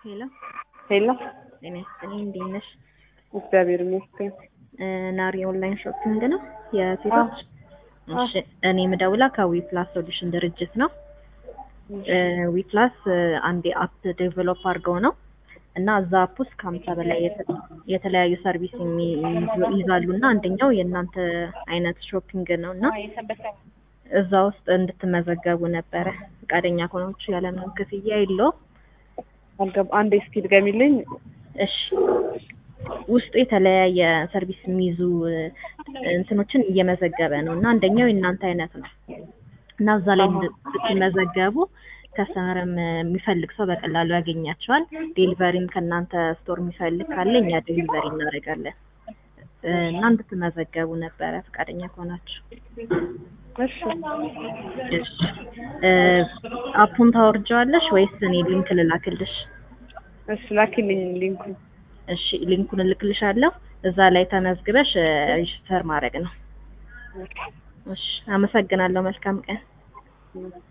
ሄሎ ሄሎ ጤና ይስጥልኝ እንዴት ነሽ? እግዚአብሔር ይመስገን። ናሪ ኦንላይን ሾፒንግ ነው የሴቶች? እሺ እኔ የምደውላ ከዊ ፕላስ ሶሉሽን ድርጅት ነው። ዊ ፕላስ አንድ አፕ ዴቨሎፕ አድርገው ነው እና እዛ አፕ ውስጥ ከሀምሳ በላይ የተ- የተለያዩ ሰርቪስ የሚይዙ- ይይዛሉ እና አንደኛው የእናንተ አይነት ሾፒንግ ነው እና እዛ ውስጥ እንድትመዘገቡ ነበረ ፈቃደኛ ከሆናችሁ ያለምንም ክፍያ የለውም። አልገባ አንዴ እስኪ ድገሚልኝ። እሺ ውስጡ የተለያየ ሰርቪስ የሚይዙ እንትኖችን እየመዘገበ ነው እና አንደኛው የእናንተ አይነት ነው እና እዛ ላይ ስትመዘገቡ ከስተመርም የሚፈልግ ሰው በቀላሉ ያገኛቸዋል። ዴሊቨሪም ከእናንተ ስቶር የሚፈልግ ካለ እኛ ዴሊቨሪ እናደርጋለን እና እንድትመዘገቡ ነበረ ፈቃደኛ ከሆናችሁ። እሺ እሺ እ አፑን ታወርጀዋለሽ ወይስ እኔ ሊንክ ልላክልሽ? እሺ ላኪልኝ ሊንኩን። እሺ ሊንኩን እልክልሻለሁ። እዛ ላይ ተመዝግበሽ ሬጅስተር ማድረግ ነው። እሺ አመሰግናለሁ። መልካም ቀን።